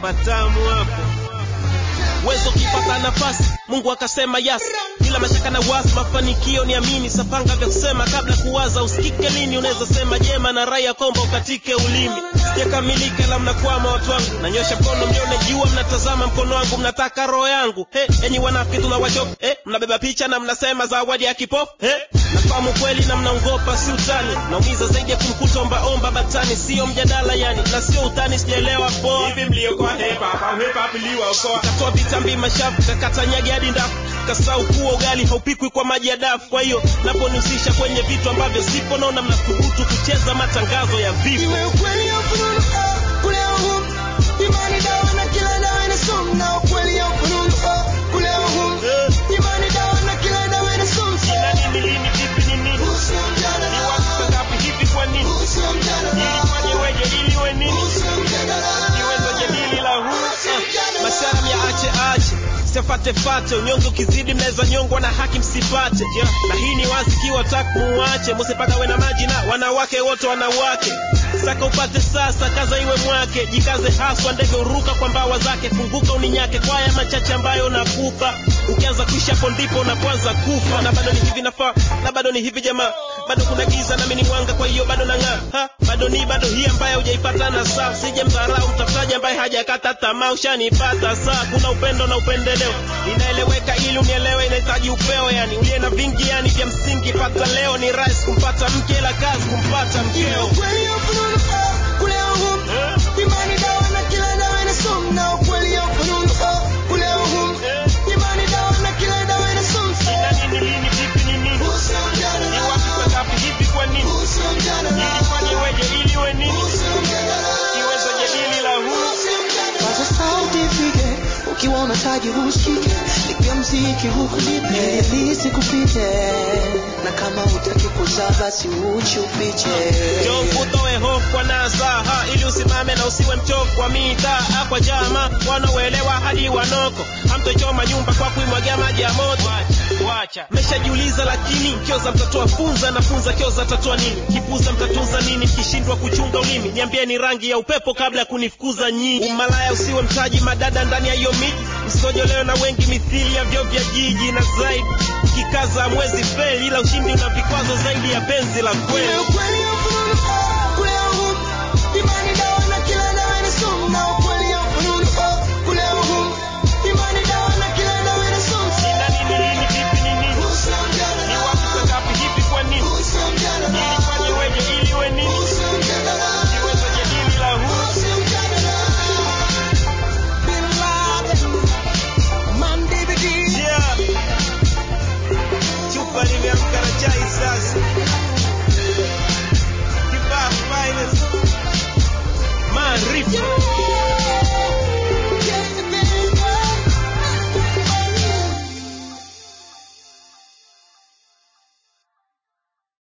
patamu hapo uwezo ukipata nafasi mungu akasema yas bila mashaka na wasi mafanikio ni amini sapanga vya kusema kabla kuwaza usikike lini unaweza sema jema na raya komba ukatike ulimi sijakamilika la mnakwama watu wangu nanyosha mkono mlione jua mnatazama mkono wangu mnataka roho yangu he enyi wanafiki tunawachoka he mnabeba picha na mnasema zawadi ya kipofu he nafahamu kweli na mnaongopa si utani naumiza zaidi ya kumkuta ombaomba batani sio mjadala yani na sio utani sijaelewa poa hivi mliokoa hepa au hepa mliokoa katoa vitambi mashafu kakatanyagi hadi ndafu kasau kuwa ugali haupikwi kwa maji ya dafu kwa hiyo naponihusisha kwenye vitu ambavyo sipo naona mnathubutu kucheza matangazo ya vifo Iwe ukweli au fununu, oh, kule au humu. Imani dawa na kila dawa ina sumu, na ukweli au fununu, oh, kule au humu. Eh, Imani dawa na kila dawa ina sumu. ina nini lini vipi ni nini Huu sio mjadala. ni watu sangapi hivi kwa nini Huu sio mjadala. ilifanye weje ili we nini Huu sio mjadala. niwezo jadili la huu uh, masharam ya ache ache siafatefate unyonge ukizidi mnaweza nyongwa na haki msipate yeah. na hii ni wazi kiwa tak muwache musipaka we na maji na wanawake wote wanawake saka upate sasa kaza iwe mwake jikaze haswa ndege uruka kwa mbawa zake funguka uninyake kwa haya machache ambayo nakupa ukianza kuishi hapo ndipo unapoanza kufa na bado ni hivi nafaa na bado ni hivi jamaa bado kuna giza nami ni mwanga kwa hiyo bado nang'aa Ha, bado ni bado hii ambayo hujaipata na saa sije mdharau mtafutaji ambaye hajakata tamaa ushanipata saa kuna upendo na upendeleo inaeleweka ili unielewe inahitaji upeo yani uliye na vingi yani vya msingi pata leo ni rahisi kumpata mke ila kazi kumpata Iwe mkeo ukweli au fununu, oh, kule au humu. Eh, Imani dawa na kila dawa ina sumu, na ukweli au fununu, oh, kule au humu. eh, Imani dawa na kila dawa ina sumu. ina nini lini vipi ni nini Huu sio ni mjadala. wapi sangapi hivi kwa nini Huu sio mjadala. ilifanye weje ili we nini Huu sio mjadala. iwezo jadili la huu Paza sauti ipige, ukiwa unataji husikike, piga mziki huku nipe, ili sikupite, na kama hutaki kuzaa basi uchi ufiche. Njoo utoe hofu kwa nasaha ili usimame na usiwe mchovu wa mitaa kwa jama wanaoelewa hadi wanoko hamtochoma nyumba kwa kuimwagia maji ya moto wacha meshajiuliza lakini kioza mtatoa funza na funza kioza tatoa nini kipuza mtatunza nini mkishindwa kuchunga ulimi niambieni rangi ya upepo kabla ya kunifukuza nyinyi umalaya usiwe mtaji madada ndani ya hiyo miji msisojolewe na wengi mithili ya vyo vya jiji na zaidi kikaza mwezi feli ila ushindi una vikwazo zaidi ya penzi la kweli Iwe ukweli au fununu, oh, kule au humu. Imani dawa na kila dawa ina sumu, na ukweli au fununu, oh, kule au humu. Imani dawa na kila dawa ina sumu. Ina nini lini vipi ni nini Huu sio ni mjadala. wapi sangapi hivi kwa nini Huu sio mjadala. ilifanye weje ili we nini Huu sio mjadala. iwezo jadili la huu Huu sio mjadala. Bin Laden, Man DVD. yeah. chupa limeamka na chai sasa kibaa finest maarifa